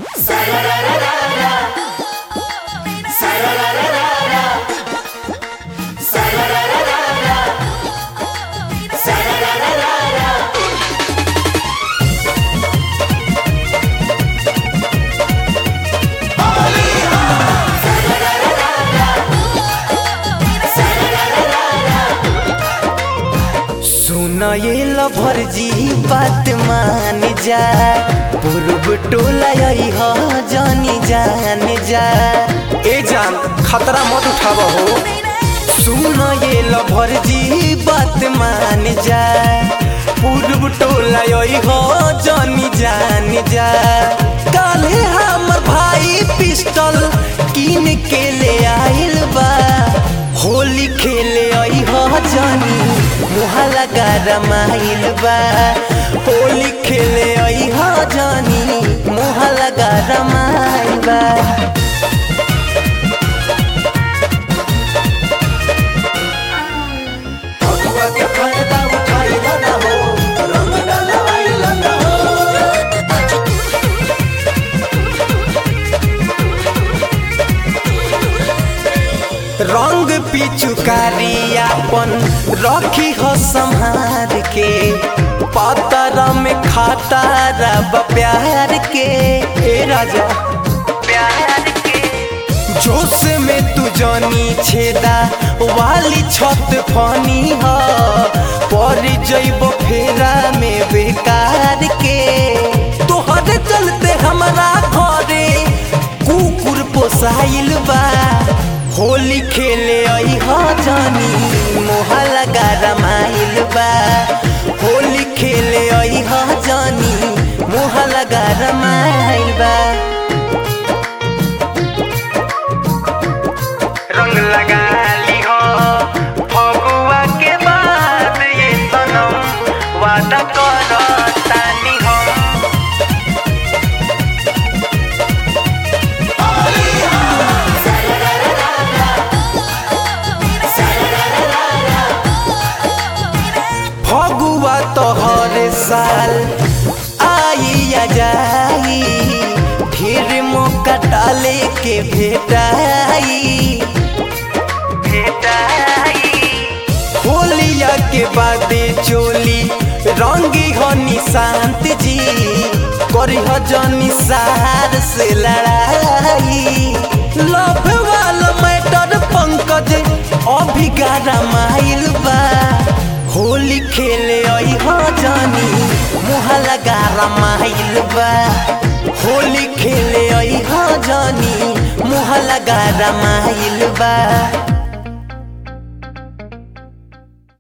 सुन ये लभर जी बात मान जा पूर्व टोला यही हो जानी जान जा ए जान खतरा मत उठाव हो सुन ये लभर जी बात मान जा पूर्व टोला यही हो जानी जान जा काले हमर भाई पिस्टल किन के ले आइल बा होली खेले आई हो जानी मुहाला गरमाइल बा होली खेले आई हो जानी मुहाला गरमाइल बा फगुआ के फायदा उठाइल ना हो रंग डलवाइल ना हो रंग पिचुकारी अपन रखी हो संहार के पतर में खाता रब प्यार के ए राजा प्यार के जोश में तू जनी छेदा वाली छत फनी हो पर जइब फेरा में बेकार के तोहरे चलते हमारा घरे कुकुर पोसाइल बा होली खेले आई हो जानी मोहला गरमाइल बा होली खेले आई हो जानी मोहला गरमाइल बा रंग लगा ली हो फगुआ के बाद ये सनम वादा करो तानी हम फगुआ तो हर साल आई या जाई फिर मौका डाले के भेटाई भेटाई होलिया के बाद चोली रंगी हो निशांत जी करी हो जनी सहार से लड़ाई लव वाला मैटर पंकज अभी गारा माइल बा होली खेले आई हो जानी मुहला गारा माइल बा होली खेले आई हो जानी मुहला गारा माइल बा